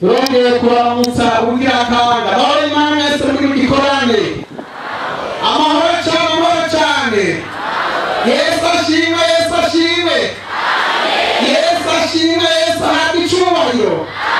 turongeye kuramutsa ubugira kanga amahoro y'imana mwese muri mu gikorane amahoro cyane amahoro cyane yesu ashimwe yesu ashimwe yesu ashimwe yesu ahabwa icyubahiro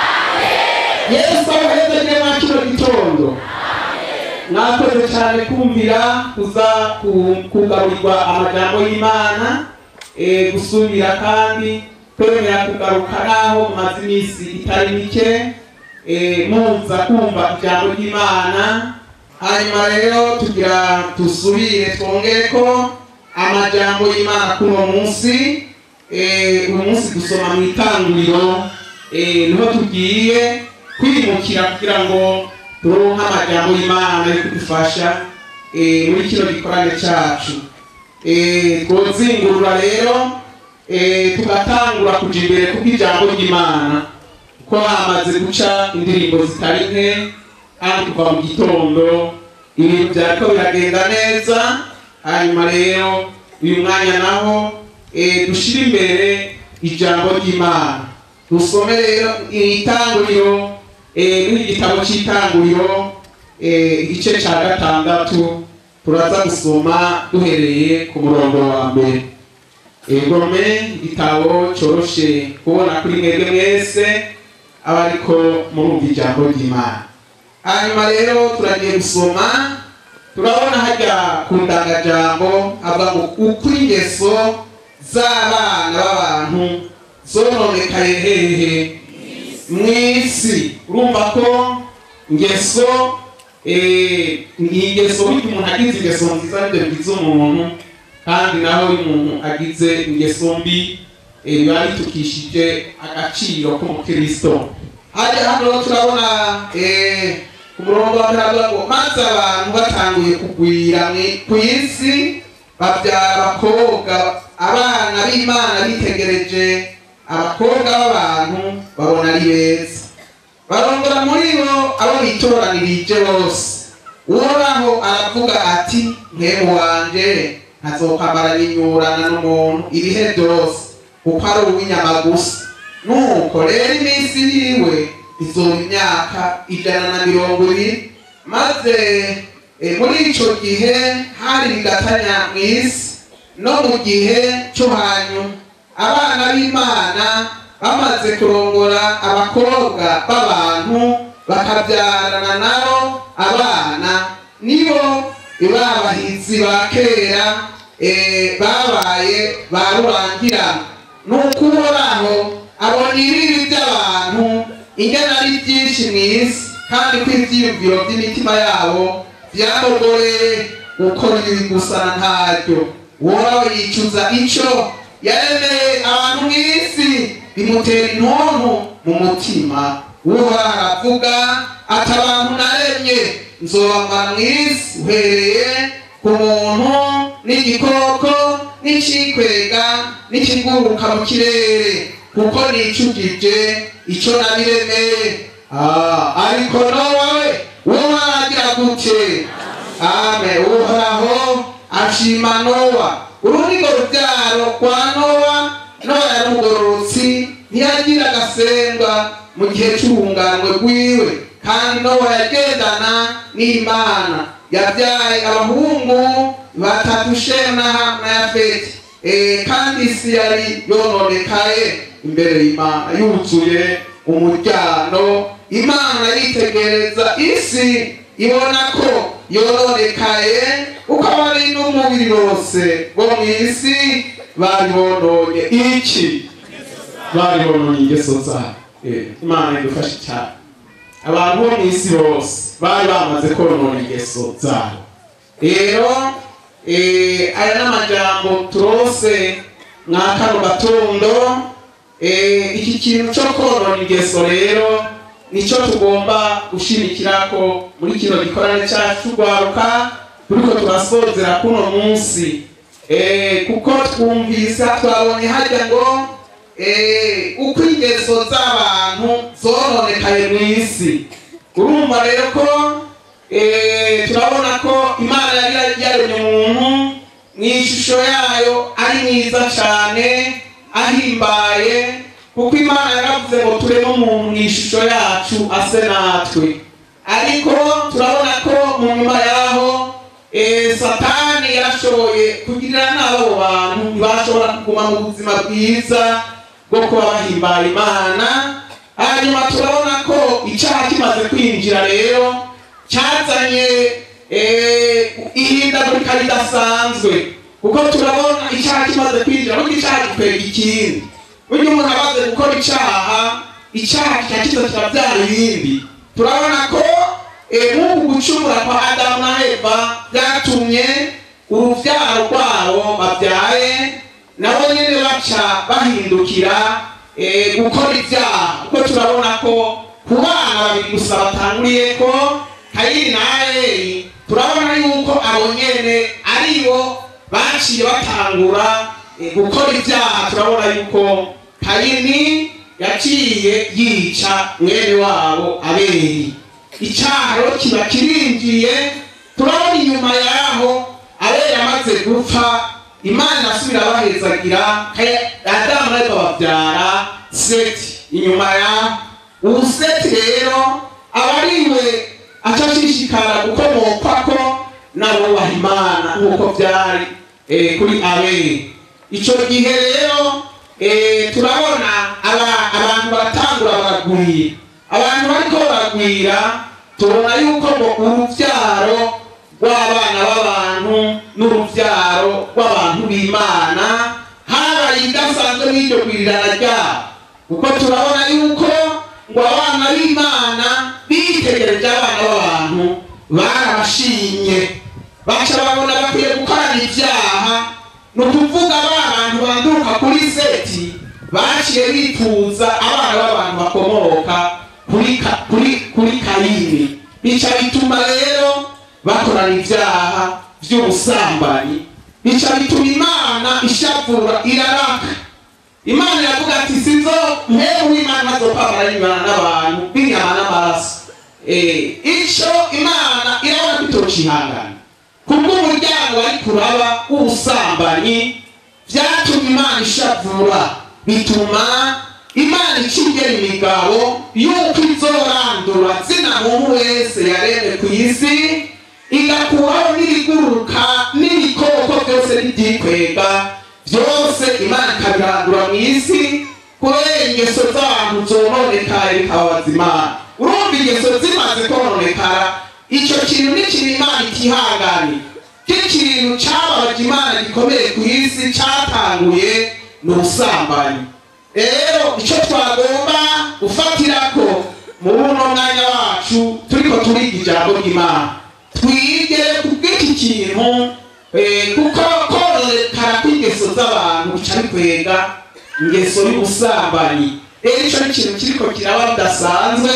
yesu abahezagiye mwa kino gitondo mwakoze cyane kumvira kuza ku- kugarurirwa amajambo y'imana eh, gusubira kandi kwemera kugaruka naho mumaze iminsi itari mike eh, muza kumva ijambo ry'imana hanyuma rero tugira dusubire twongere ko amajambo y'imana kuri uwo munsi eh, uyu munsi dusoma mu itanguriro eh, niho tugiye kwimukira kugira ngo turonke amajambo y'imana yo kudufasha eh, muri kino gikorane cacu Eh, twozingurura rero eh, tugatangura kuja imbere kubw'ijambo ry'imana kuko hamaze guca indirimbo zitari nke kandi kuva mu gitondo ibintu byariko biragenda neza hanyuma rero uyu mwanya naho eh, dushire imbere ijambo ry'imana dusome rero itanguriro eh, n'igitabo c'itanguriro eh, igice ca gatandatu turaza gusoma duhereye ku murongo wa mbere egome igitabo coroshe kubona kuri mwebwe mwese aba ariko murumva ijambo ry'imana hanyuma rero turagiye gusoma turabona hajya ku ndangajambo hava ngo uko ingeso z'abana b'abantu zononekaye hehe mw'isi urumva ko ngeso eh, ni ingeso burya umuntu agize ingeso nziza nibyo bigize umuntu kandi naho iyo umuntu agize ingeso mbi eh, biba bitukishije agaciro k'umukristo hajya hano turabona eh, ku murongo wa mbere havuga ngo maze abantu batanguye kugwira mwi- ku isi babyara abakobwa abana b'imana bitegereje abakobwa b'abantu babona ari beza barongora muri bo abo bitoranirije bose uhoraho aravuga ati mwemu wanje ntazokwambara n'inyurana n'umuntu ibihe byose kuko ari uw'inyama gusa nuko rero iminsi yiwe izoba imyaka ijana na mirongo ibiri maze eh, muri ico gihe hari bigatanya mu isi no mu gihe cyo hanyuma abana b'imana bamaze kurongora abakobwa b'abantu bakabyarana nabo abana nibo babahizi ba kera eh, babaye ba rurangirana ni ukuhoraho abona ibibi by'abantu ingana ari byinshi mu isi kandi ko ibyiyumviro by'imitima yabo byamugoreye gukora ibi gusa ntaryo uhoraho yicuza icyo yaremeye abantu mu isi bimutera intuntu mu mutima uhoraho aravuga ati abantu naremye nzobamara mu isi uhereye ku muntu n'igikoko n'icikwega n'ikiguruka mu kirere kuko nicujije ico nabiremeye Ah, ariko nowawe wowe aragira gute ame uhoraho ashima nowa urunigo rubyaro rwa nowa nowa yari umugororotsi ntiyagira agasembwa mu gihe c'urunganwe rwiwe kandi nowa yagendana n'imana yabyaye abahungu batatu shemu na hamu na yafeti Eh, kandi isi yari yononekaye imbere y'imana yuzuye umuryango imana yitegereza isi ibona ko yononekaye uko abari n'umubiri bose bo mu isi bari bononye iki bari bononye ingeso zabo Eh, imana idufashe cyane abantu bo mu isi bose bari bamaze konona ingeso zabo rero eh, aya n'amajambo turose mwa kano gatondo eh, iki kintu cyo konona ingeso rero nicyo tugomba gushimikirako muri kino gikorane cyacu rwaruka turiko turasozera kuno munsi eh, kuko twumvisa twabonye hajya ngo eh, uko ingeso z'abantu zononekaye mu isi urumva rero ko eh, turabona ko imana yari yaremye umuntu mu ishusho yayo ari mwiza cyane ahimbaye kuko imana yaravuze ngo tureme umuntu mu ishusho yacu ase natwe ariko turabona ko mu nyuma yaho eh, satani yarashoboye kugirira nabi abo bantu ntibashobora kuguma mu buzima bwiza bwo kuba bahimbaye imana hanyuma turabona ko icyaha kimaze kwinjira rero cyazanye eh, ihindagurika ridasanzwe kuko turabona icyaha kimaze kwinjira burya icyaha gikwega ikindi burya umuntu amaze gukora icyaha icyaha kiba kiza kirabyara ibindi turabona ko eh, nk'uku gucumura kwa adamu na eva byatumye urubyaro rwabo babyaye nabo nyine baca bahindukira eh, gukora ibyaha kuko turabona ko ku bana babiri gusa batanguriye ko kayini na abeli turabona yuko abo nyene aribo baciye batangura eh, gukora ibyaha turabona yuko kayini yaciye yica mwene wabo abeli icyaro kiba kirinjiye turabona inyuma yaho abeli amaze gupfa imana asubira bahezagira adamu na eva babyara seti inyuma ya ubu seti rero aba ariwe aca ashishikara gukomokwako n'abubaha imana nk'uko byari eh, kuri abeli icyo gihe rero eh, turabona aba- abantu baratangura baragwira abantu bariko baragwira tubona yuko ngo urubyaro rw'abana b'abantu n'urubyaro rw'abantu b'imana habaye idasanzwe n'iryo gwirirana ryabo kuko turabona yuko ngo abana b'imana bitegereje abana b'abantu barabashimye baca babona bakwiye gukorana ibyaha ni ukuvuga ba bantu banduruka kuri seti baciye bifuza abana b'abantu bakomoka kuri ka- kuri kuri kayini bica bituma rero bakorana ibyaha by'ubusambanyi bica bituma imana ishavura iraraka imana iravuga ati sinzo mpewe w'imana azopamara y'imana n'abantu b'inyama n'amaraso Eh, ico imana irabona ko itocihangana kubw'umuryango wari kuraba w'ubusambanyi vyatumye imana ishavura bituma imana icigera imigabo yuko izorandura zina muntu wese yaremwe ku isi igakuraho n'ibiguruka n'ibikoko byose n'ibyikwega byose imana ikabirandura mu isi kubera ingeso z'abantu zononekaye bikababaza imana urumva ingeso zimaze kononekara icyo kintu ni ikintu imana itihangani cy'ikintu cyababaje imana gikomeye ku isi cyatanguye ni ubusambanyi rero icyo twagomba gufatirako mu buno mwanya wacu turiko turiga ijambo ry'imana twige kubw'iki kintu eh, kuko kononekara kw'ingeso z'abantu bica bikwega ingeso y'ubusambanyi rero icyo ni ikintu kiriko kiraba bidasanzwe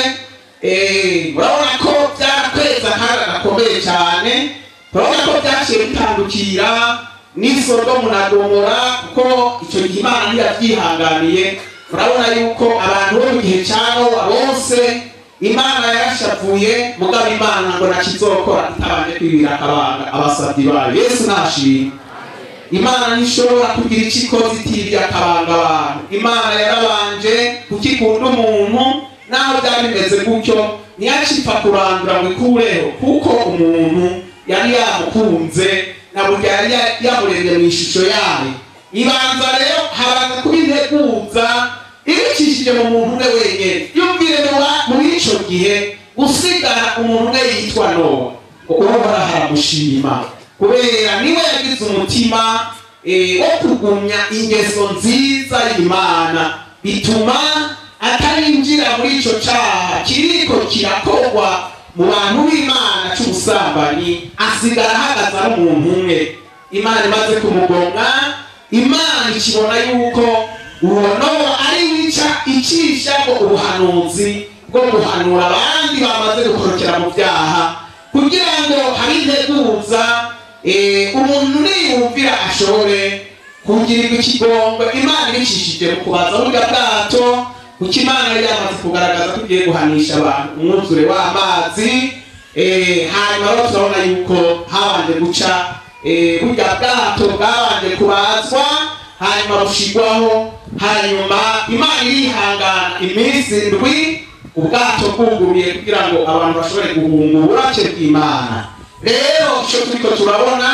eh, urabona ko byarakweza akaga gakomeye cyane turabona ko byaciye bitandukira n'isodomu na gomora kuko icyo gihe imana ntiyabyihanganiye urabona yuko abantu bo mu gihe cya nowa bose imana yarashavuye mugabo imana ngo nakizokora itabanje kwibira akabanga abasabyi bayo yesu nashimwe imana ntishobora kugira icyo ikoze itibye akabanga abantu imana yarabanje kukikunda umuntu naho byari bimeze gutyo ntiyacipfa kurandura ngo ikureho kuko umuntu yari yamukunze na burya yari ya- yamuremye mu ishusho yayo ibanza rero habanza kuba integuza ibicishije mu muntu umwe wenyine yumvire mu ba- muri ico gihe gusigara umuntu umwe yitwa nowa uhora haramushima kubera niwe yagize umutima eh, wo kugumya ingeso nziza y'imana bituma atarinjira muri ico caha kiriko kirakorwa mu bantu b'imana c'ubusambanyi asigara ahagaze ari umuntu umwe imana imaze kumugonga imana ikibona yuko uwo nowa ari wica icisha ngo ubuhanuzi bwo guhanura abandi bamaze gukorokera mu byaha kugira ngo habe integuza eh, umuntu niyumvira ashobore kugirirwa ikigongo imana ibicishije mu kubaza burya bwato kuko imana yari yamaze kugaragaza ko igiye guhanisha abantu umwuzure w'amazi eh, hanyuma rero turabona yuko habanje guca eh, burya bwato bwabanje kubazwa hanyuma bushigwaho hanyuma imana irihangana iminsi ndwi ubwato bwuguruye kugira ngo abantu bashobore guhunga uburake bw'imana rero icyo turiko turabona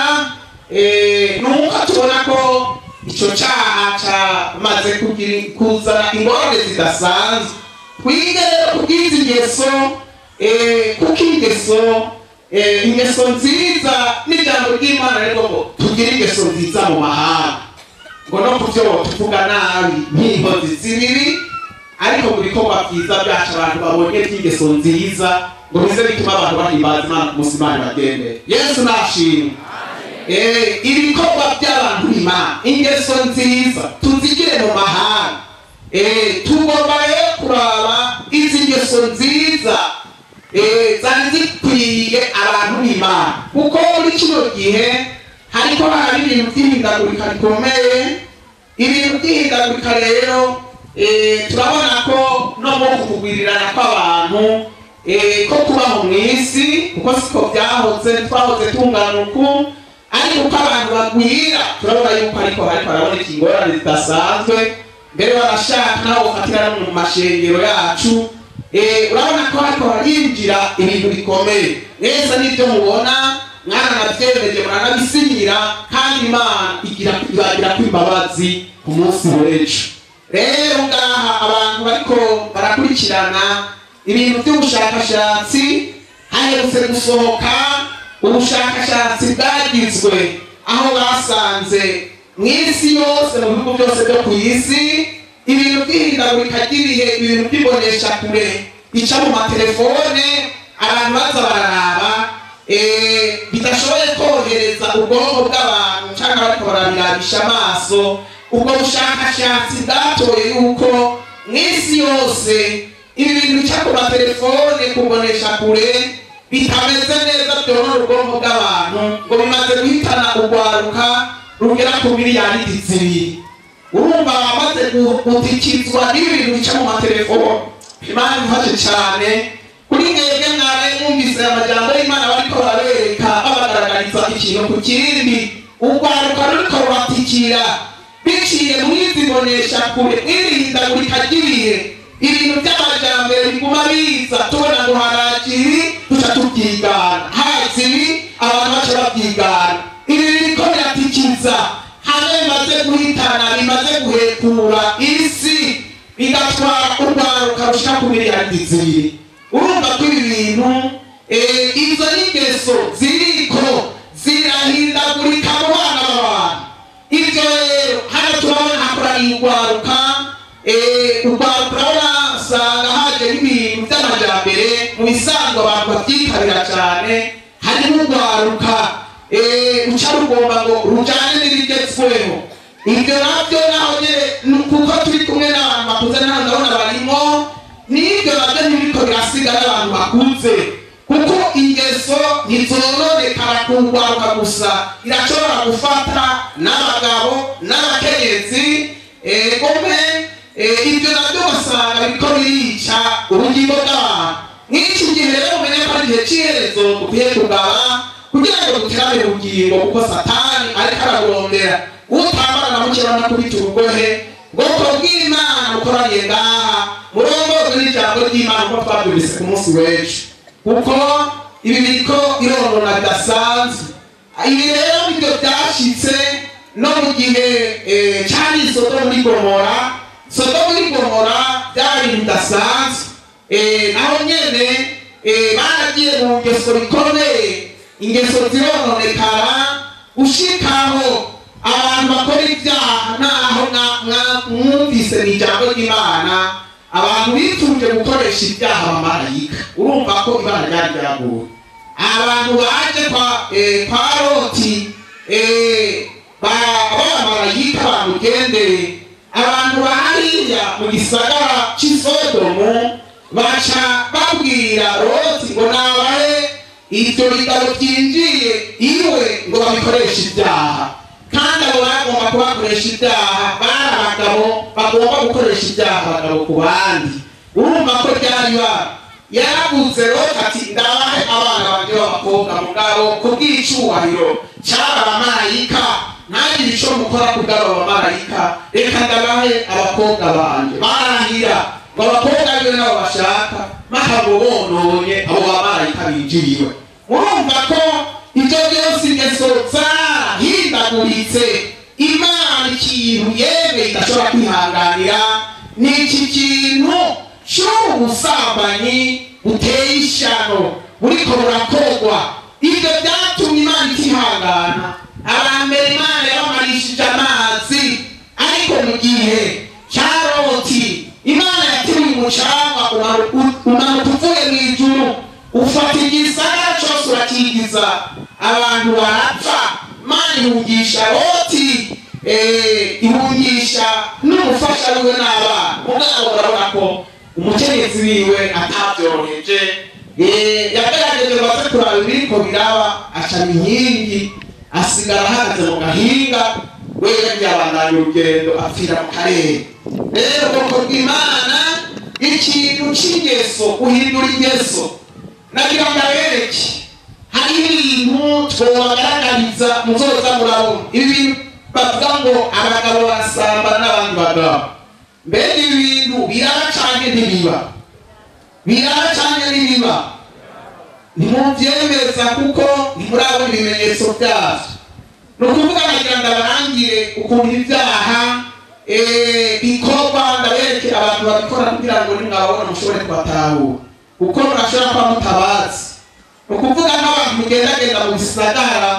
eh, nuko tubona ko icyo cyaha cyamaze kugira- kuzana ingorane zidasanzwe twige rero kubwiza ingeso eh, kuko ingeso eh, ingeso nziza n'ijambo ry'imana rero ngo tugire ingeso nziza mu mahanga ngo no ku byo tuvuga nabi nk'inkozi z'ibibi ariko mu bikorwa byiza byacu abantu babonye by'ingeso nziza ngo bize bituma abantu bahimbaza imana ku munsi imana bagendere yesu nashimwe Eh, ibikorwa by'abantu b'imana ingeso nziza tuzigire mu mahanga Eh, tugomba rero kuraba izi ngeso nziza eh, zari zikwiye abantu b'imana kuko muri kino gihe hariko hari ibintu by'ihindagurika rikomeye ibintu by'ihindagurika rero eh, turabona ko no mu kugwirirana kw'abantu eh, ko kubaho mu isi kuko siko byahoze twahoze tungana uku ariko uko abantu bagwira turabona yuko ariko hariko haraboneka ingorane zidasanzwe mbere barashaka naho ufatira no mu mashengero yacu Eh, urabona ko hariko harinjira ibintu bikomeye mwese n'ibyo mubona mwaranavyemeje muranabisinyira kandi imana igira ibagira ko imbabazi ku munsi w'ejo rero ngaha abantu bariko barakurikirana ibintu by'ubushakashatsi haherutse gusohoka ubushakashatsi bwagizwe aho basanze mu isi yose mu bihugu byose byo ku isi ibintu by'ihindagurika ry'ibihe ibintu by'imbonesha kure bica mu matelefone abantu baza bararaba eh, bidashoboye kohereza ubwonko bw'abantu cyangwa bariko barabirabisha amaso ubwo bushakashatsi bwatoye yuko mu isi yose ibi bintu bica ku matelefone kubonesha kure bitameze neza byonona ubwonko bw'abantu ngo bimaze guhitana urwaruka rugera ku miliyari zibiri urumva bamaze gutikizwa n'ibintu bica mu matelefone imana ifashe cyane kuri mwebwe mwari mwumvise amajambo y'imana bariko barabereka babagaragariza ikintu ku kindi urwaruka ruriko ruratikira biciye mwizibonesha kure mwirihindagurika ry'ibihe ibintu by'amajambere biguma biza tubona ngo haraje ibi duca tubyigana haza ibi abantu baca babyigana ibi biriko biratikiza hamwe bimaze guhitana bimaze guhekura isi bigatwara urwaruka rushika ku miliyari zibiri urumva ko ibi bintu eh, izo n'ingeso ziriko zirahindagurika mu bana b'abantu ibyo rero hano turabona hakoraniye urwaruka eh, urwaruka urabona usanga haje n'ibintu by'amajambere mu bisanzwe abantu babyitabira cyane harimo urwaruka eh, ruca rugomba ngo rujane n'ibigezweho ibyo nabyo naho nyene ni kuko turi kumwe n'abantu bakuze naho ndabona barimo n'ibyo nabyo ntibiriko birasiga n'abantu bakuze kuko ingeso ntizononekara ku rwaruka gusa irashobora gufata n'abagabo n'abakenyezi egome ibyo nabyo ugasanga biriko birica ubugingo bw'abantu nk'iki gihe rero umenye ko ari igihe cy'iherezo dukwiye kugaba kugira ngo duterane ubugingo kuko satani ariko araburondera utambara na mukeba no kubita urugohe bwoko bw'imana bukoraniye ngaha murongozwe n'ijambo ry'imana uko twabyumvise ku munsi w'ejo kuko ibi biriko ironona bidasanzwe ibi rero nibyo byashitse no mu gihe eh, cari sodomu n'igomora sodomu n'igomora byari ibintu bidasanzwe Eh, naho nyene eh, baragiye mu ngeso bikomeye ingeso zirononekara ushikaho abantu bakora ibyaha naho mwa- mwa- mwumvise mu ijambo ry'imana abantu bitunze gukoresha ibyaha abamarayika urumva ko ibana ryari ryaguwe abantu baje kwa eh, kwa loti eh, ba- b'abamarayika bamugendeye abantu bahariya mu gisagara cy'isodomu baca babwira loti ngo nabahe ibyo bitabo byinjiye iwe ngo babikoreshe ibyaha kandi abo bagomba kubakoresha ibyaha bari abagabo bagomba gukoresha ibyaha abagabo ku bandi urumva ko ryari bara yaravuze loti ati ndabahe abana banje b'abakobwa mugabo ku bw'icyubahiro cy'aba bamarayika ntagire icyo mukora kubw'aba bamarayika reka ndabahe abakobwa banje barahira ngo abakobwa biwe nabo bashaka bakabo bononye abo bamarayika binjiriwe murumva ko ibyo byose ingeso zarahindaguritse imana ikintu yewe idashobora kwihanganira ni iki kintu cy'ubu busambanyi buteye ishyano buriko burakorwa ibyo byatumye imana itihangana abambere imana yabamarishije amazi ariko mu gihe cya loti imana yateruye umucanga umanuka uvuye mu ijuru ufata igisagara cyose urakigiza abantu barapfa imana ihungisha loti eh, ihungisha n'umufasha wiwe n'abana mugabo urabona ko umukenyezi wiwe atabyoroheje Eh, yagerageje ngo aze kuraba ibiriko biraba acana inkingi asigara ahagaze mu gahinga we yagiye abandanya urugendo apfira mu karere rero ubwoko bw'imana ikintu c'ingeso guhindura ingeso nagira ngo abereke hari ibintu twobagaragariza muzoza murabona ibi bintu bavuga ngo abagabo barasambana n'abandi bagabo mbega ibi bintu biraba canke ntibiba biraba canke ntibiba ntimubyemeza kuko ntimurabona ibimenyetso byabyo ni ukuvuga nagira ngo abarangire ukuntu ibyaha eh, bikorwa ndaberekera abantu babikora kugira ngo nimwababona mushobore kubatahura kuko murashobora kuba mutabazi ni ukuvuga nk'abantu mugendagenda mu bisagara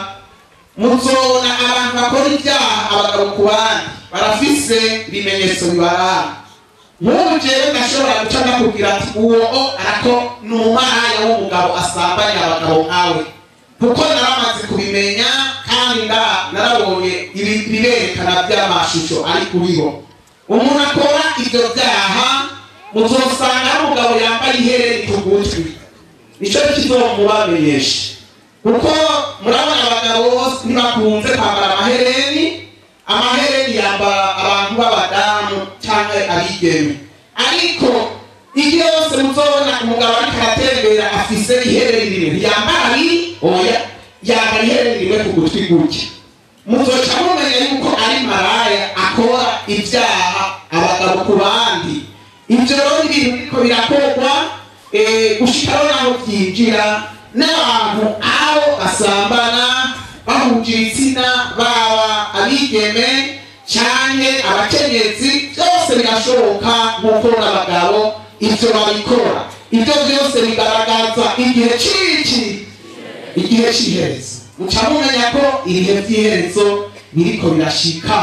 muzona abantu bakora ibyaha abagabo ku bandi barafise ibimenyetso bibaranga nk'ubu jewe ndashobora guca ndakubwira ati uwo o arako ni umumaraya w'umugabo asambanya abagabo nkawe kuko naramaze kubimenya kandi nda- narabonye ibi biberekana by'amashusho ari kuriho umuntu akora ibyo byaha muzosanga ari umugabo yambaye ihereni ku gutwi nicyo kizomubamenyesha kuko murabona abagabo bose ntibakunze kwambara amahereni amahereni yambara abantu b'abadamu cyangwa abigeme ariko igihe yose muzobona umugabo ariko aratembera afise ihereni rimwe ntiyambara abiri oya yambara ihereni rimwe ku gutwi gutya muzoca mumenya yuko ari maraya akora ibyaha abagabo ku bandi ibyo rero ni ibintu biriko birakorwa eh, gushikaho naho byinjira n'abantu abo basambana bahuje ibitsina baba abigeme cyane abakenyezi byose birashoboka nk'uko n'abagabo ibyo babikora ibyo byose bigaragaza igihe cy'iki igihe cy'iherezo muca mumenya ko ibihe by'iherezo biriko birashika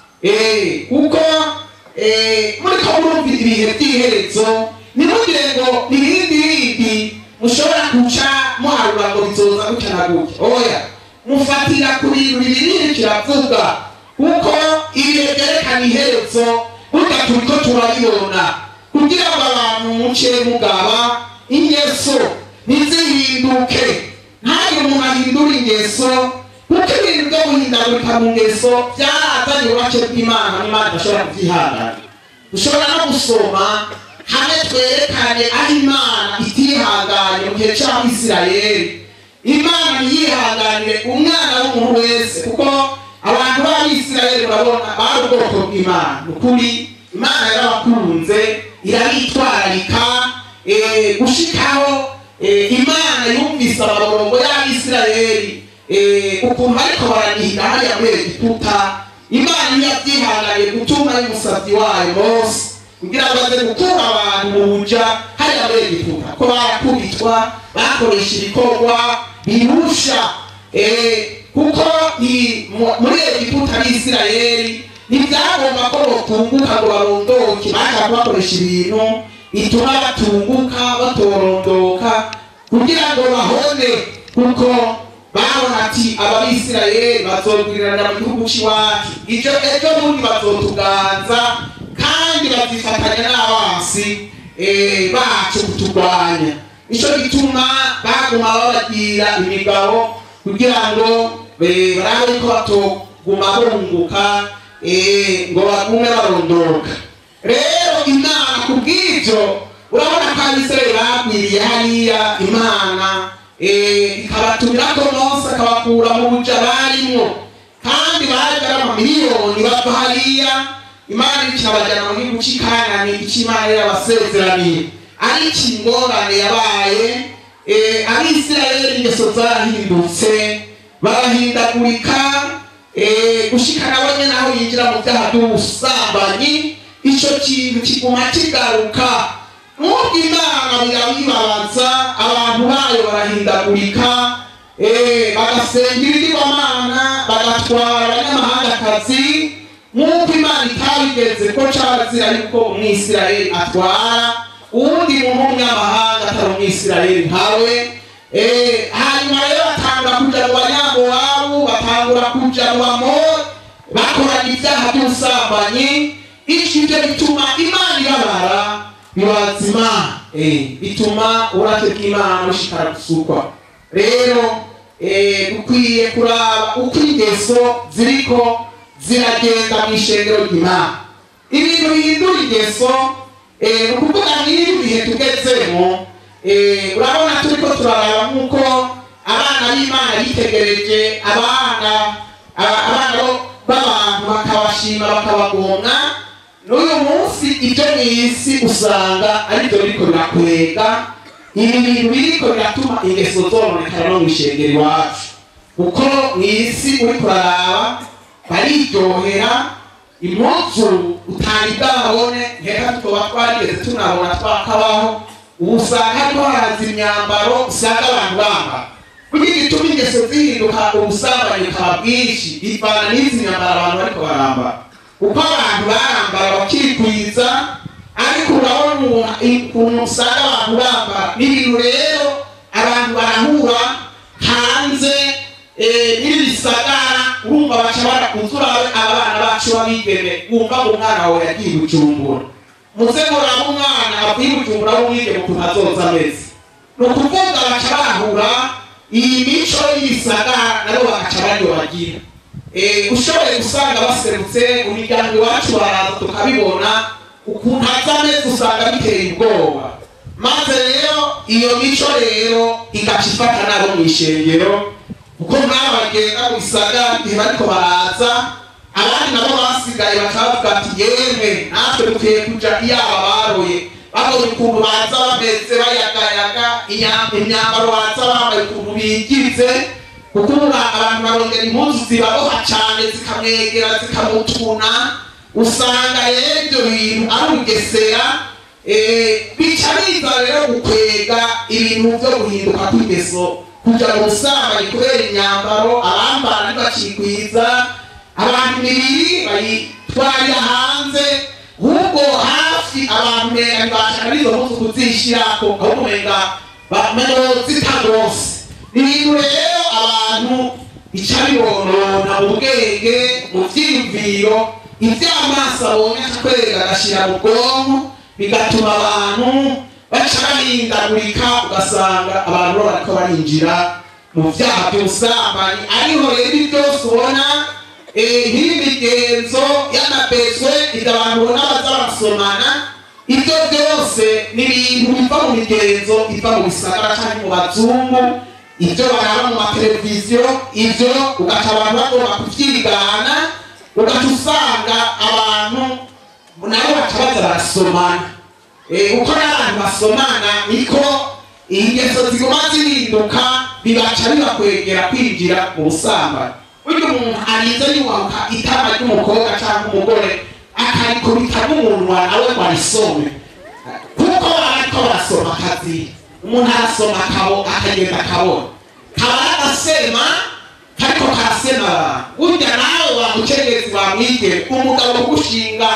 Eh, kuko eh, muriko murumvira ibihe by'iherezo nimugire ngo ibindi bindi mushobora guca muharura ngo bizoza gutya na gutya oya mufatira ku bintu bibiri kiravuga kuko ibihe byerekana iherezo burya turiko turabibona kugira ngo abantu muce mugaba ingeso ntizihinduke ntabwo umuntu ahindura ingeso kuko ibintu byo guhindagurika mu ngeso byarazanye ubuake bw'imana n'imana idashobora kubyihanganira dushobora no gusoma hamwe twerekane aho imana itihanganye mu gihe cy'abisirayeli imana ntiyihanganire umwana w'umuntu wese kuko abantu b'abisirayeli urabona bari ubwoko bw'imana ni ukuri imana yarabakunze irabitwararika eh, gushikaho eh, imana yumvise amaborogo y'abisirayeli eh, ukuntu bariko baraniga hariya muri egiputa imana ntiyabyihanganiye gutuma y'umusabyi wayo mose kugira ngo aze gukura abantu mu buja hariya muri egiputa ko barakubitwa bakoresha ibikorwa birusha eh, kuko ni- mu- muri egiputa n'isirayeli ntibyagomba ko botunguka ngo barondoke bashaka bakoresha ibintu bituma batunguka batorondoka kugira ngo bahone kuko babona ati ababisirayeli bazogwirirana mu gihugu cy'iwacu icyo ejo bundi bazotuganza kandi bazifatanya n'abansi eh, bacu kuturwanya nicyo gituma baguma babagira imigabo kugira ngo eh, barabe ko batoguma bunguka eh, ngo bagume barondoka rero imana kubw'ibyo urabona ko abisirayeli bagwiriye hariya imana eh, ikabatumira ko mose akabakura mu buja barimwo kandi abandi baje ari amamiliyoni bava hariya imana ikabajyana mu gihugu cy'ikanani icyo imana yarabasezeraniye ariko ingorane yabaye eh, abisirayeli ingeso zarahindutse barahindagurika eh, gushika nabo nyene aho yinjira mu byaha by'ubusambanyi ico kintu kiguma kigaruka nubwo imana birabibabaza abantu bayo barahindagurika eh, bagasengera ibigirwamana bagatwara abanyamahangakazi nk'uko imana itabigeze ko carazira yuko umwisirayeli atwara uwundi muntu w'umunyamahanga atari umwisirayeli nkawe Eh, hanyuma rero batangura kuja mu banyamowabu batangura kuja mu bamori bakorana ibyaha by'ubusambanyi ico ivyo bituma imana ibabara bibaza imana Eh, bituma uburake bw'imana bushikara gusukwa rero eh, dukwiye kuraba uko ingeso ziriko ziragenda mu ishengero ry'imana ibintu bihindura ingeso eh, ni ukuvuga nk'ibi bihe tugezemo eh, urabona turiko turaraba nk'uko abana b'imana bitegereje abana aba- abana bo- b'abantu bakabashima bakabagomwa n'uyu munsi ibyo mu isi usanga aribyo biriko birakwega ibi bintu biriko biratuma ingeso zononekara no mu ishengero iwacu kuko mu isi uriko uraraba bariryohera impuzu utari bwabone nkeka tuba twarigeze tunabona twakabaho ubu usanga hariho haraza imyambaro usanga abantu bambara kugira gituma ingeso zihinduka ubusambanyi bukaba bwinshi bivana n'izi myambaro abantu bariko barambara uko abantu barambara bakikwiza ariko urabona umuntu- ukuntu usanga abantu bambara n'ibintu rero abantu barahura hanze eh, n'ibisagara urumva baca barakuzura abana bacu babigeme wumva ngo umwana wawe yagiye bujumbura muze muraba umwana avuye bujumbura w'umwigeme ukuntu azoza ameze ni ukuvuga baca bahura iyi mico y'ibisagara nabo bagaca baryobagira Eh, ushoboye gusanga baserutse mu miryango iwacu baraza tukabibona ukuntu aza ameze usanga biteye ubwoba maze rero iyo mico rero igaca ifata nabo mu ishengero kuko nk'aba bagenda mu bisagara igihe bariko baraza abandi nabo basigaye bakavuga ati yemwe natwe dukwiye kuja iyaba baroye babonye ukuntu baza bameze bayagayaga inya- imyambaro baza bambaye ukuntu bigize kuko ubu abantu barongera impuzu zibaboha cyane zikamwegera zikamutuna usanga rero ibyo bintu ari ubugesera eh, bica biza rero gukwega ibintu byo guhinduka kw'ingeso kuja mu busambanyi kubera imyambaro abambara ntibacikwiza abantu imibiri bayitwarira hanze ahubwo hafi abantu mega ntibashaka n'izo mpuzu kuzishirako ahubwo mega bameno zitagose ibintu rero abantu bica bibonona mu bwenge mu vyiyumviro ivy'amaso abonye akwega agashira mu bwonko bigatuma abantu baca bahindagurika ugasanga abantu bo bariko barinjira mu vyaha vy'ubusambanyi ariho rero ibi byose ubona eh, nk'iyi migenzo y'amabezwe ivyo abantu ubona baza barasomana ibyo byose ni ibintu biva mu migenzo iva mu bisagara canke mu bazungu ibyo baraba mu mateleviziyo ibyo ugaca abantu bagomba kuvyigana ugaca usanga abantu nabo baca baza barasomana Eh, uko n'abantu basomana niko ingeso ziguma zihinduka bibaca bibakwegera kwinjira mu busambanyi burya umuntu arinze yubahuka itama ry'umukobwa cyangwa umugore akarikubita n'umunwa nawe ngo arisome kuko bariko barasoma akazi umuntu arasoma akabo akagenda akabona kaba aragasema kariko karasema abantu burya nawe wamukenyezi wamwigeme umugabo ugushinga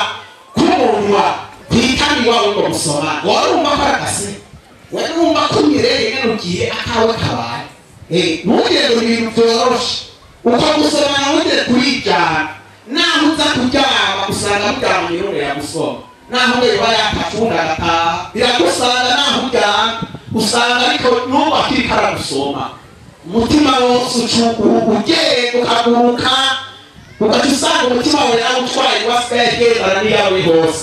k'umunwa kwitani wawe ngo musoma warumva ko aragase warumva ko unyereye nyene ugiye akawe kabaye Eh, ntugire ngo ibintu vyoroshe uko gusomana ntugire kurijana naho uza kuryama usanga muryama mirungo yagusoma naho weba yakacunda agataha biragusanga naho uryama usanga ariko n'ubu akiriko aragusoma umutima wose ucu- u- ugenda ukaguruka ugaca usanga umutima wawe yarawutwaye wasigaye agendana n'iyawe hose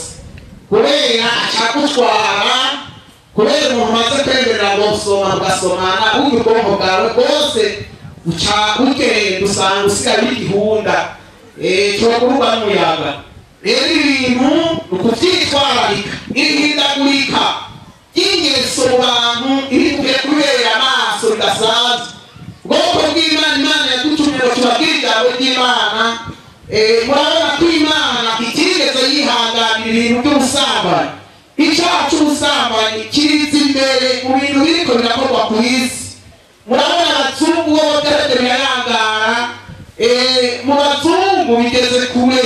kubera acagutwara kubera umuntu umaze kwemerera ngo soma ugasomana burya ubwonko bwawe bwose buca bugenda usanga usigaye uri igihunda eh, cyokurwa n'umuyaga rero ibintu ni ukubyitwararika irihindagurika ry'ingeso mu bantu irikwiye kubera amaso bidasanzwe ubwoko bw'imana imana yadutumye ngo tubabwire ijambo ry'imana Eh, murabona ko imana itigeze yihanganira ibintu by'ubusambanyi icyaha cy'ubusambanyi kiriza imbere mu bintu biriko birakorwa ku isi murabona abazungu bo bagaragara birayangara eh, mu bazungu bigeze kure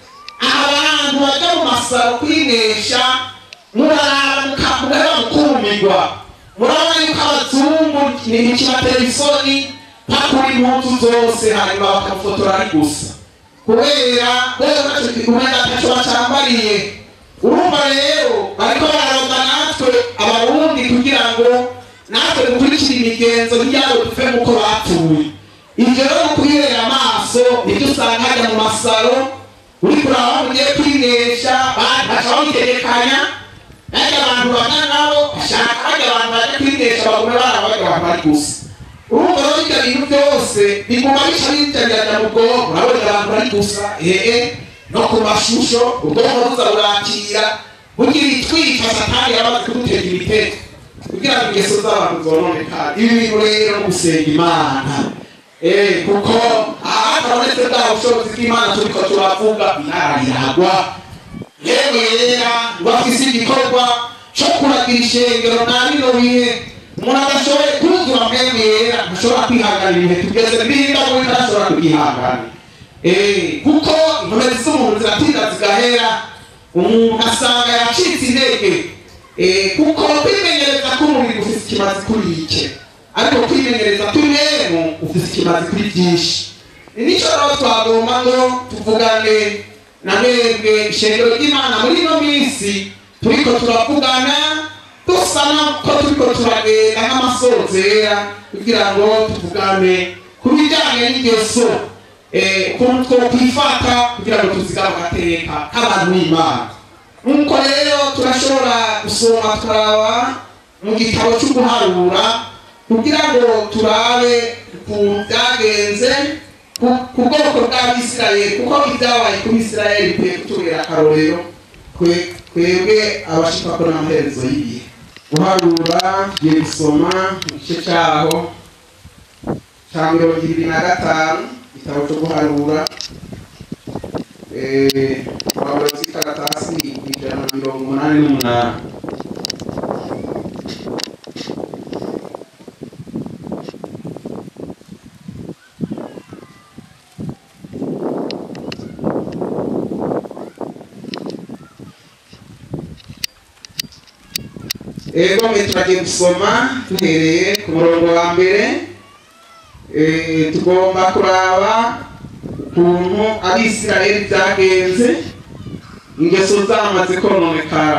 abantu bajya mu masaro kwinesha muraraba mukagaba mukumirwa murabona yuko abazungu ntikibatera isoni pakura impunzu zose hanyuma bakamufotora ari gusa kubera rero nacyo kikumenya ntacyo bacambariye urumva rero bariko bararonga natwe abarundi kugira ngo natwe dukurikire imigenzo nk'iyabo tuve muko bapfuye ivyo rero mu kwihera amaso nibyo usanga hajya mu masaro uri kuraba mugiye kwinesha baca babitegekanya najya abantu bamwe nabo bashaka hajya abantu baje kwinesha bagume barabaga abantu bari gusa urumva rero ibyo bintu byose biguma bica bijariranya mu bwonko urabona abantu bari gusa ehe no ku mashusho ubwonko buza burakira bugira itwika satani yamaze kudutera imitego kugira ngo ingeso z'abantu zononekane ibi bintu rero no gusenga imana Eh, kuko ahatabonetse bwa bushobozi bw'imana turiko turavuga inarayiragwa yewe yera ngo afise igikorwa co kuragira ishengero na bino bihe umuntu adashoboye kuzura mwene yera ntashobora kwihanganira ibihe tugeze niba we ntashobora kubyihanganira Eh, kuko inkomezi z'umuntu ziratinda zigahera umuntu asanga yacitse intege Eh, kuko kwimenyereza k'umubiri ufise ikimazi kuri ike ariko kwimenyereza tw'imwemu ufise ikimazi kuri byinshi nico rero twagomba ngo tuvugane na mwebwe ishengero ry'imana muri ino minsi turiko turavugana dusa ko turiko turagenda nk'amasozera kugira ngo tuvugane ku bijyanye n'ingeso eh, ukuntu twokwifata kugira ngo tuzigame agateka k'abantu b'imana nk'uko rero turashobora gusoma tukaraba mu gitabo cyo guharura kugira ngo turabe ukuntu byagenze ku- ku bwoko bw'abisirayeli kuko ibyabaye ku bisirayeli bikwiye kutubera akarorero twe- twebwe abashika ko n'amaherezo y'ibihe guharura tugiye gusoma igice cyaho cya mirongo ibiri na gatanu igitabo cyo guharura Eh, wabura zikaratasi ijana na mirongo umunani n'umunani ego mwe turagiye gusoma duhereye ku murongo wa mbere Eh, tugomba kuraba ukuntu abisirayeli byagenze ingeso zamaze kononekara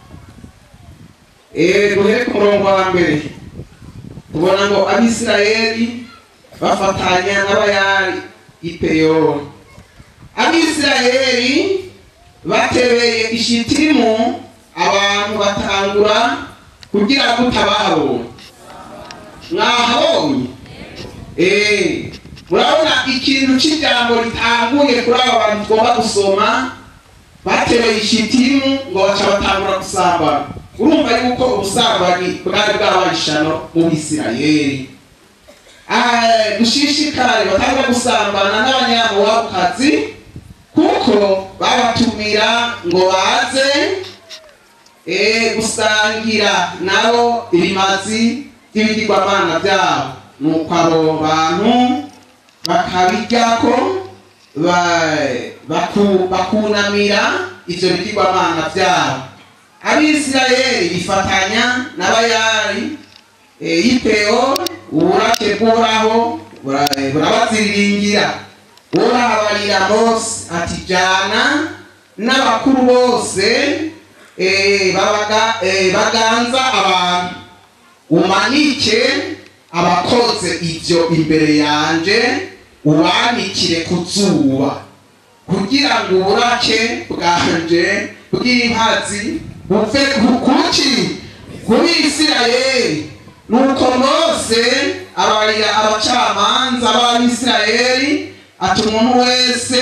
Eh, duhere ku murongo wa mbere tubona ngo abisirayeli bafatanya n'abayari ipeyori abisirayeli batebeye ishitimu abantu batangura kugira ngo utabahabonye mwahabonye Eh, murabona ikintu cy'ijambo ritanguye kuri aba bantu tugomba gusoma batereye ishitimu ngo baca batangura gusambana urumva yuko ubusambanyi bwari bwabaye ishano mu bisirayeli Ah, dushishikare batangura gusambana n'abanyamuwabukazi kuko babatumira ngo baze eh, gusangira nabo ibimazi by'ibigirwamana byabo nuko abo bantu bakabiryako ba- baku- bakunamira ivyo bigirwamana vyabo abisirayeli bifatanya n'abayari eh, y'ipeo uburake bw'uhoraho bura- burabaziriringira urahabarira mose ati jana n'abakuru bose eh, babaga- eh, baganza abantu umanike abakoze ibyo imbere yanje ubanikire ku zuba kugira ngo uburake bwanje bw'inkazi buve ku- kuki kuri isirayeli nuko mose abarira abacamanza b'abisirayeli ati umuntu wese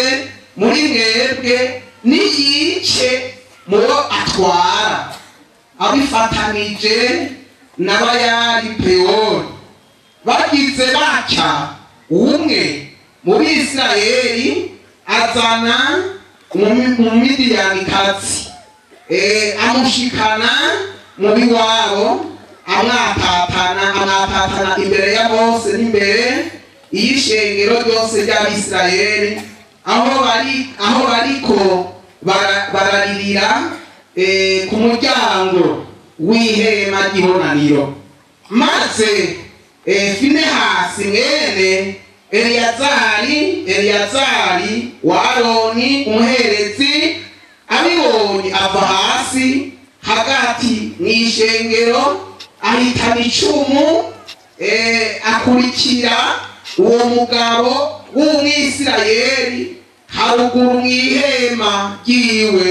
muri mwebwe niyice mubo atwara abifatanije n'abayari pewori bagize batya umwe mu bisirayeli azana mu midiyanikazi amushikana mu biwabo amwatatana amwatatana imbere ya bose n'imbere y'ishengero ryose ry'abisirayeli aho bari aho bariko bararirira ku muryango w'ihema ry'ibonaniro maze finehasi mwene eliyazari eliyazari wa aroni umuherezi abibonye ava hasi hagati mu ishengero ahitana icumu akurikira uwo mugabo w'umwisirayeli haruguru mu ihema ryiwe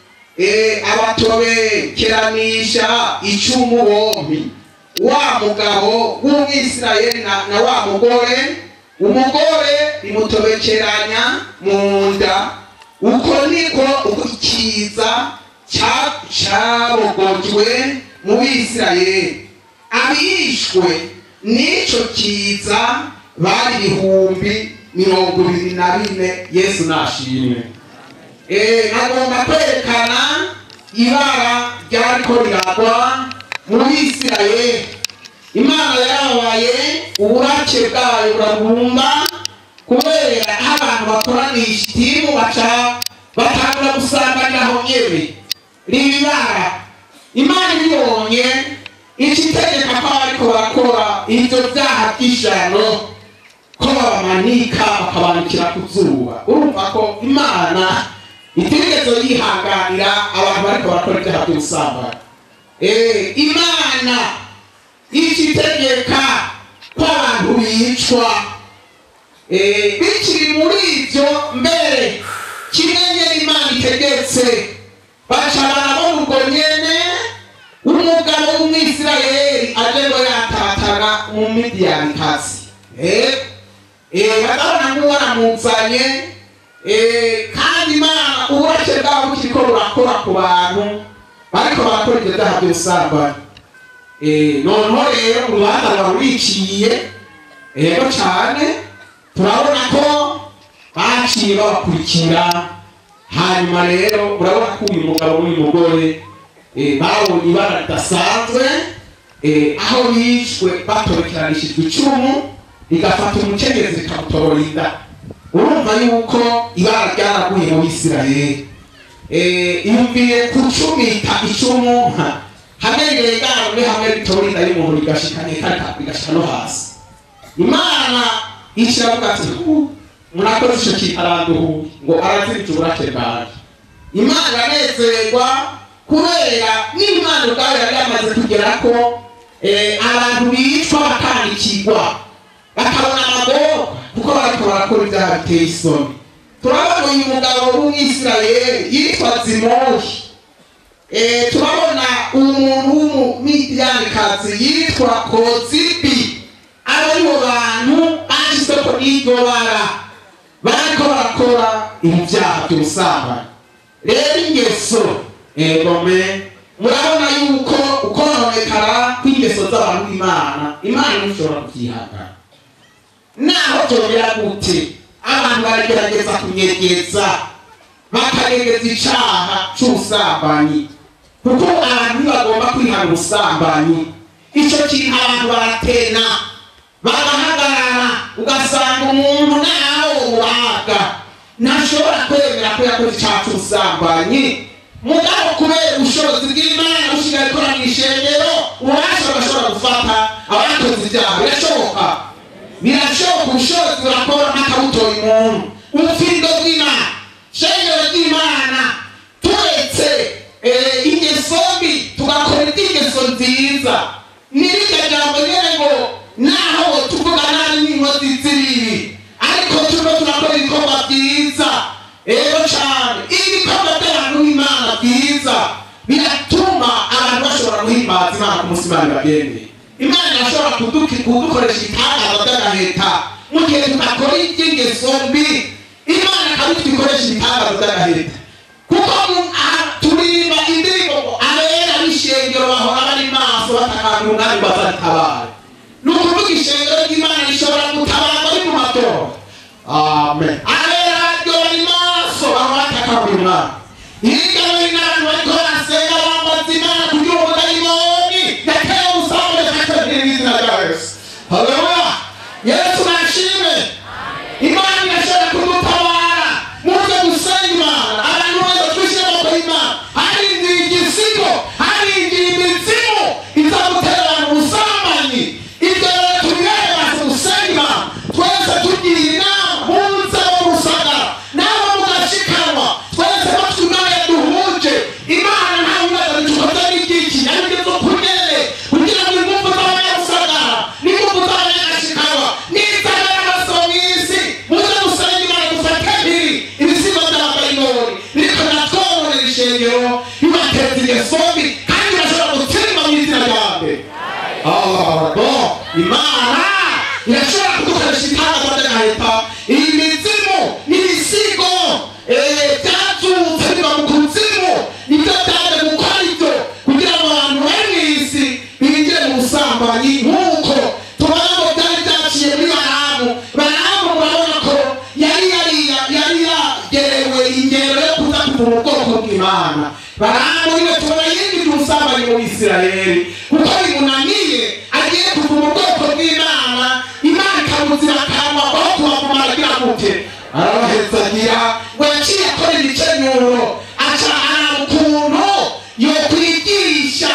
abatobekeranisha icumu bombi wa mugabo w'umwisirayeli na wa mugore umugore rimutobekeranya mu nda uko niko ikiza cyabogojwe mu bisirayeli abishwe n'icyo kiza bari ibihumbi mirongo ibiri na bine yesu nashimwe nagomba kwerekana ibara ryariko riragwa mu bisirayeli imana yarabaye uburake bwayo burabumba kubera aho abantu bakoranisha itimu baca batangura gusanganira aho nyene ribibara imana ibibonye ikitegeka ko bariko barakora ivyo vyaha vy'ishano ko babamanika bakabanikira ku zuba urumva ko imana itigeze yihanganira abantu bariko barakora ivyaha vy'ubusambanyi imana ikitegeka ko abantu bicwa bikiri muri ibyo mbere kimwe nyene imana itegetse baca barabona ubwo nyene umugabo w'umwisirayeli aje ngo yatatana mu midiyanikazi barabona nk'uwaramuzanye kandi imana uburake bwabo bukiriko burakora ku bantu bariko barakora ivyo vyaha vy'ubusambanyi noneho rero urubanza ruba ruriciye rero cane turabona ko baciye babakurikira hanyuma rero urabona ko uyu mugabo n'uyu mugore babonye ibara ridasanzwe aho bishwe batorekeranishijwe icumu rigafata umukenyezi rikamutorora inda urumva yuko ibara ryaraguye mu bisirayeli iyumviye kucumita icumu hamwe rirengana muri hamwe ritora inda y'umuntu rigashika nekaka rigashika no hasi imana ikiravuga ati murakoze ico kintu aranduhuye ngo arazirije uburake bwaje imana iranezerwa kubera n'imana ubwayo yari yamaze kugera ko abantu bicwa bakandikirwa bakabona amagorwa kuko bariko barakora ibyaha biteye isoni turabona uyu mugabo w'umwisirayeli yitwa zimohi turabona umuntu w'umumidiyanikazi yitwa kozibi aba ari bo bantu bashyizeko n'iryo bara bariko barakora ibyaha by'ubusambanyi rero ingeso egome murabona yuko ukononekara kw'ingeso z'abantu b'imana imana ntishobora kubyihangana naho byongera gute abantu baragerageza kunyegeza bakagerageza icaha c'ubusambanyi kuko abantu ntibagomba kwihana ubusambanyi ico kintu abantu baratena bagahagarara ugasanga umuntu nawe uwaga ntashobora kwemera ko yakoze icaha c'ubusambanyi mugabo kubera ubushobozi bw'imana bushigaye ikora mu ishengero ububasha bagashobora gufata abakoze ibyaha birashoboka birashoboka ubushobozi burakora nk'akabutoye umuntu ubufindo bw'imana shengero ry'imana turetse ingeso mbi tugakora iby'ingeso nziza n'iryo jambo nyene ngo naho tuvuga nabi n'inkozi z'ibibi ariko turimo turakora ibikorwa byiza rero cane ibikorwa by'abantu b'imana byiza biratuma abantu bashobora guhimbaza imana ku munsi imana ibagendeye imana irashobora kuduki- kudukoresha ibitangaza by'agaheta mu gihe tudakora iby'ingeso mbi imana kandi twikoresha ibitangazo by'agaheta kuko mu- aha turirimba indirimbo ngo abera b'ishengero bahora bari maso batakambira umwami ngo azatabare ni ukuvuga ishengero ry'imana rishobora gutabarwa ari mu matora amen abera baryo bari maso bahora batakambira umwami hirya no hino abantu bariko barasenga bambaza imana kugira ngo dayimoni yateye umusambu yakatabira izina rya yesu haleluya yesu nashimwe imana irashobora kudutabara muze gusenga imana abantu bose twishyire amaboko y'imana harindiye igisigo harindiye imizimu iza gutera abantu ubusambanyi ibyo rero tubireba gusenga imana twese tugira inama muze bo gusagara nabo mugashikanwa twese batwimana duhuje imana nta bibazo dukoze n'igiki aribyo zo kunyere kugira ngo ingufu z'abanyabusagara n'ingufu z'abanyagashikanwa n'iz'abanyamaso mu isi muze gusenga imana dufate mpiri ibisigo by'abadayimoni biriko biratwononera ishengero bibateza ingeso mbi kandi bashobora gutsemba mu izina ryanjye bon imana irashobora kudukoresha itangazo ry'agaheta iyi mizimu n'ibisigo eh, byazutse biva mu kuzimu nibyo byaje gukora ibyo kugira ngo abantu bari mu isi binjire mu busambanyi nk'uko tubona ngo byari byaciye muri baramu baramu urabona ko yari yari yari yagerewe ingero yo kuza kuva mu bwoko bw'imana baramu niwe tubona yinjije ubusambanyi mu bisirayeli kuko bimunaniye agiye kuva mu bwoko bw'imana imana ikamuzira akanwa aho kubavuma aragira gute arabahezagira ngo yaciye akora ibikenyuro aca araba ukuntu yokwigisha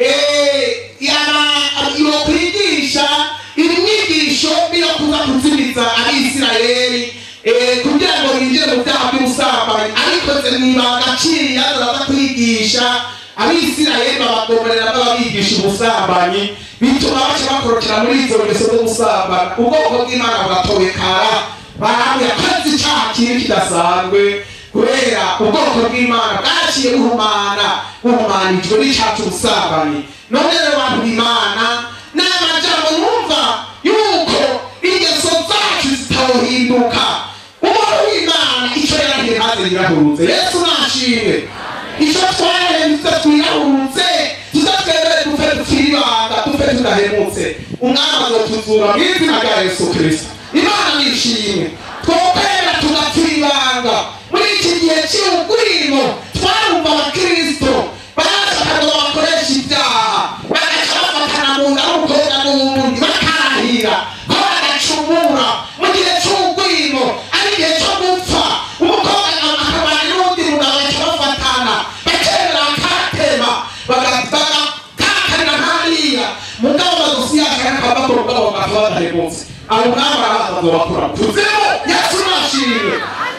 eh, yaba- yokwigisha imyigisho niyo kuza kuzimiza abisirayeli eh, kugira ngo binjire mu byaha by'ubusambanyi ariko ze mwibanga aciye azaza kwigisha abisirayeli babagomorera bababigisha ubusambanyi bituma baca bakorokera muri izo ngeso z'ubusambanyi ubwoko bw'imana bugatobekara baramu yakoze icyaha kibi kidasanzwe kubera ubwoko bw'imana bwaciye buhumana buhumanijwe n'icyaha cy'ubusambanyi none rero bantu b'imana ni amajambo numva yuko ingeso zacu zitawuhinduka umuntu w'imana icyo yarahiye maze yirahurutse yesu nashimwe icyo twarahemutse twirahurutse tuze twemere dupfe dupfira ibanga dupfe tudahemutse umwami azotuzura mu izina rya yesu kirisito imana nishimwe twokwera tugapfira ibanga muri iki gihe cy'ubugwimo twarumva abakirisito bashakaga ngo bakoresha ibyaha bagaca bafatana mu nda n'umukobwa n'uwundi bakarahira ko badacumura mu gihe cy'ubugwimo ari igihe cyo gupfa umukobwa akabana n'undi mugabo bagaca bafatana bakemera bakatema bagakakarira hariya mugabo bagusi yashaka bakora ubwabo bakaba badahemutse abo mwami arabaza ngo bakora kuzimu yesu nashimwe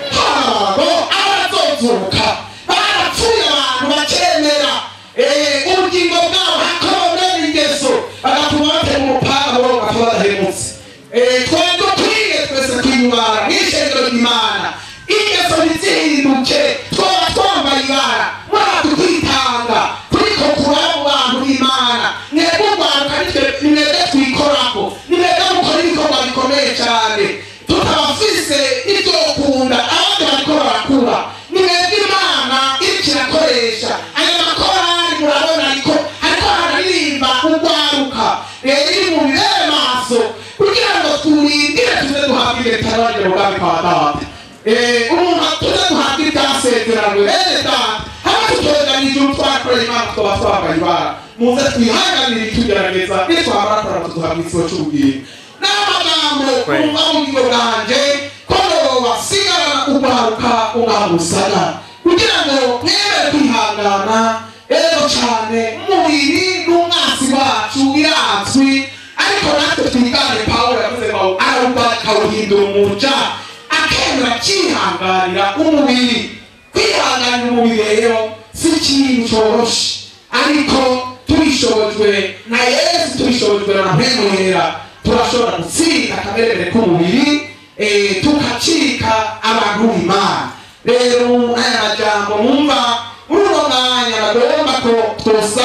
habo abazozuka barapfuye abantu bakemera eh, ubugingo bwabo hakoromera ingeso bagatuma batema umupanga bo bakaba badahemutse Eh, twari dukwiye twese kwiyubara mw'ishengero ry'imana ingeso ntizihinduke twaba twambaye ibara mwaba tukwitanga turiko kuraba mu bantu b'imana mwebwe urwaruka nitwe nimwebwe twikorako nimwebwe mukora ibikorwa bikomeye cyane tutabafise ibyo ukunda abandi bariko barakura nimwebwe imana iriko irakoresha ayo makorari murabona ariko hariko hararirimba urwaruka rero iri mu bibere maso kugira ngo turindire tuze duhabwe ibitaro bagera ubwami kwa data Eh, umuntu atuze duhabwe ibyasezeranywe bene data haba tutoganije utwakorera imana tukaba twambaye ibara muze twihanganire itugerageza nitwamara kuraba tuduhabwe ikigo cy'ubwira n'amagambo umva mu bugingo bwanjye ko basigarana urwaruka ungamusana kugira ngo mwemere kwihangana rero cyane umubiri n'umwasi wacu birazwi ariko natwe twigane pawulo yavuze ngo arumva akawuhindura umuja akemera akihanganira umubiri kwihanganira umubiri rero si ikintu cyoroshe ariko tubishobojwe na yesu tubishobojwe na mpemwera turashobora gutsinda akamerere k'umubiri eh, tukacika abantu b'imana rero aya majambo mwumva muri uno mwanya bagomba ko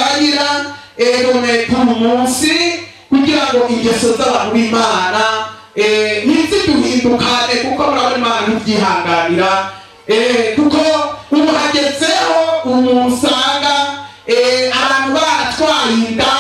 twosangira erone k'uyu munsi kugira ngo ingeso z'abantu b'imana eh, ntiziduhindukane kuko murabona imana ntibyihanganira eh, kuko ubu hagezeho umuntu usanga eh, abantu baratwaye inda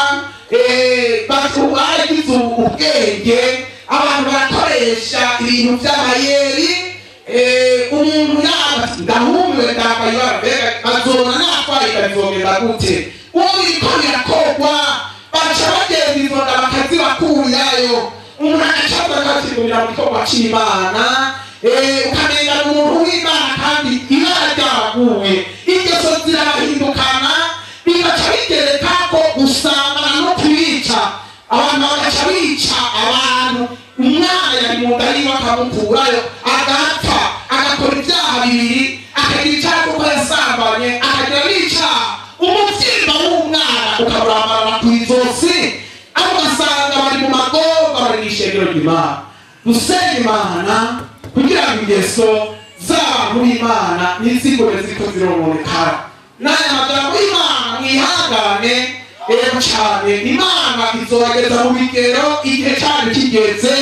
eh, batu- baragize ubwenge abantu barakoresha ibintu by'amayeri eh, umuntu yaba ndahumiwe ndambaye ibara mbega azona natwaye inda bizogenda gute uwo biriko birakogwa baca bagenda izo nda bakazibakurayo umuntu agacaza akazigunira mu gikorwa c'imana eh, ukamenga ni umuntu w'imana kandi ibara ryaguye ingeso zirahindukana bigaca bigereka ko gusambana no kubica abantu bagaca bica abantu umwana yari mu nda yiwe akamukurayo agapfa agakora ibyaha bibiri akagira icyaha kuko yasambanye akagira n'icyaha umubyimba w'umwana ukaburambarana ku izosi aho ugasanga bari mu magorwa bari mu ishengero ry'imana dusenge imana kugira ngo ingeso z'abantu b'imana ntizigore ziko zirononekara n'aya magambo y'imana mwihangane rero cyane imana izobageza mu bigero igihe cyane kigeze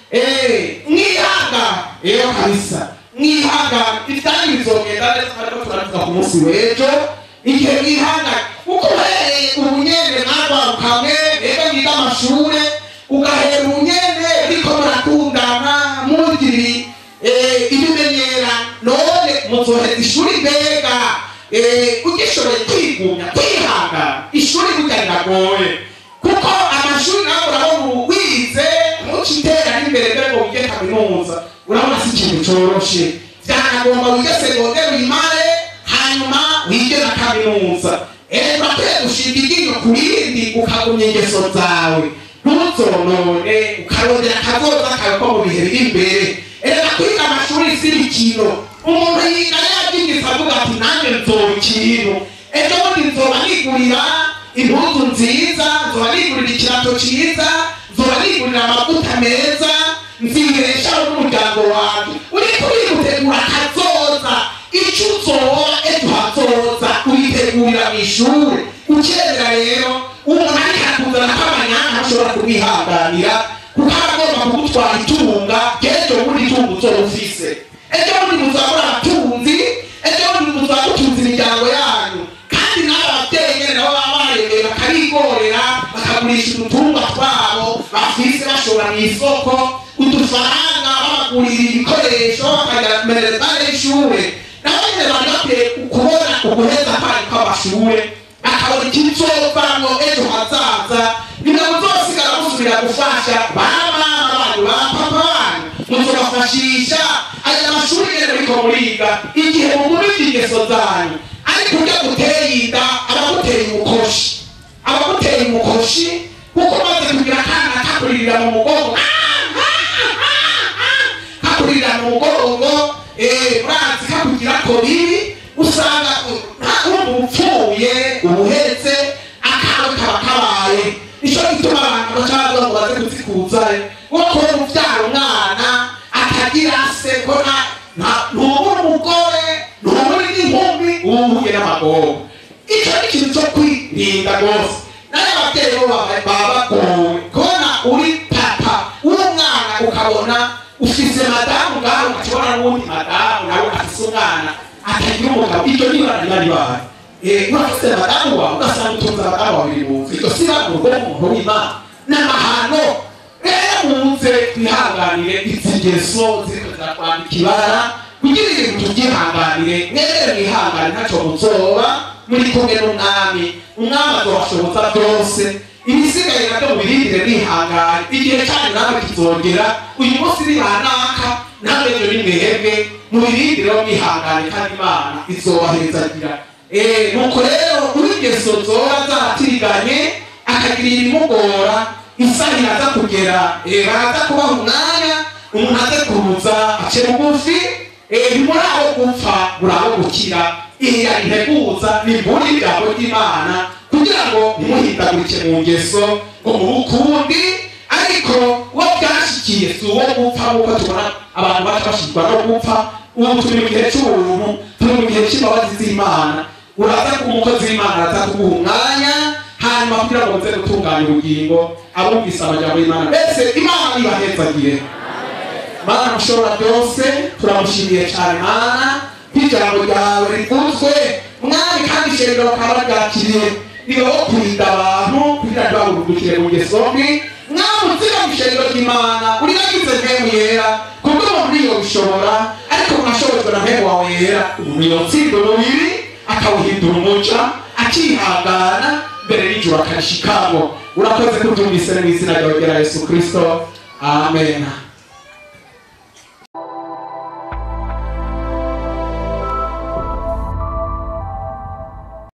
Eh, mwihangane rero kabisa mwihangane ibyanyu bizogenda neza ariko turavuga ku munsi w'ejo igihe mwihangane kuko uhereye ubunyene mwarwarukamwe rero mwiga amashure ugahera ubunyene riko murakundana mugiri eh, ibimenyera none muzoheza ishuri mbega eh, ugishoboye kwigumya kwihangana ishuri burya riragoye kuko amashuri nawe urabona ubu wize ntucitera n'imbere mbere ngo wige kaminuza urabona si ikintu coroshe vyanagomba wige segonderi uyimare hanyuma wige na kaminuza rero urakwiye gushinga iryinyo ku rindi ukagumya ingeso zawe ntuzonone ukarondera akazoza kawe ko mu bihe biri imbere rero kwiga amashuri si imikino umuntu yiga yabyigisa avuga ati nanjye nzoba ikintu ejo bundi nzoba nigurira impuzu nziza nzoba nigurira ikirato cyiza nzoba nigurira amavuta meza nzireshaho n'umuryango wanjye uriko uritegura akazoza icyo uzoba ejo hazoza uritegurira mu ishuri ukerera rero umuntu ariko arakuzana kw'amanyanga ashobora kumwihanganira kuko aba agomba kugutwara itunga ry'ejo bundi itunga uzoba ufise ejo bundi muzabura abatunzi ejo bundi muzaba mutunze imiryango yanyu kandi n'aba babyeyi nyene nabo baba baremeye bakarigorera bakagurisha udutungwa twabo bafise bashora mu isoko udufaranga babagurira ibikoresho bakagira minerivare y'ishure nabo nyene bari bakwiye kubona uguheza kwari kw'amashure akabona ikizovamwo ejo hazaza nimwe muzosigara musubira gufasha baba banyu ba papa banyu muzobafashisha aya mashuri nyene muriko muriga igihe mugumije ingeso zanyu ariko urya guteye inda abaguteye umukoshi abaguteye umukoshi kuko maze kugira akana kakuririra mu mugongo kakuririra mu mugongo eh, urazi kakugira ko bibi usanga wumva upfuye ubuhetse akawe kaba kabaye nico gituma abantu bacaza ngo baze kuzikuzayo wo kubona uvyara umwana atagira se ko nta- nta- ntubura umugore ntubura n'inkumi uba uhuye n'amagogo ico ni ikintu co kwirinda rwose nayo abavyeyi bo baba baba bagowe kubona uri papa w'umwana ukabona ufise madamu ngaho ukakibona n'uwundi madamu nawe afise umwana atagira umugabo iryo nibara riba ribaye Eh, urafise madamu wawe ugasanga utunze abadamu babiri mu nzu iryo siba mu rugo rw'umuntu w'imana n'amahano rero muze twihanganire izi ngeso ziriko zirakwambika ibara kugira ibintu tubyihanganire mwebere mwihangane ntaco muzoba muri kumwe n'umwami umwami azobashoboza byose ibisigaye nabyo mubirindire mwihangane igihe cyanyu nawe kizongera uyu munsi ni banaka nawe ejo ni mwebwe mubirindire mwihangane kandi imana izobahezagira Eh, nuko rero uw'ingeso zoba zaratiriganye akagirira ibimugora isaha iraza kugera eh, baraza kubaha umwanya umuntu aze kuruza ace bugufi eh, ntimuri aho gupfa muri aho gukira iya integuza ni imburi y'ijambo ry'imana kugira ngo ntimuhindagurike mu ngeso ngo mu bukundi ariko uwo byashikiye si uwo gupfa nk'uko tubona abantu baca bashirwa no gupfa ubu turi mu gihe cy'ubuntu turi mu gihe cy'imbabazi z'imana uraza ku mukozi w'imana araza kuguha umwanya hanyuma kugira ngo muze gutunganya ubugingo abumvise amajambo y'imana mbese imana ibahezagire mana mushobora byose turamushimiye cyane mana nk'ijambo ryawe rivuzwe mwami kandi ishengero bakaba baryakiriye niba wo kurinda abantu kugira ngo bahurugukire mu ngeso mbi mwami utsira mu ishengero ry'imana uriragize mpemu yera kubwo umuntu iyo bishobora ariko mwashobojwe na mpemu wawe yera umuntu yotsinda umubiri akawuhindura umuca akihangana mbere y'ijuru akashikamo urakoze kubyumvise mu izina ryawe rya yesu kirisito amen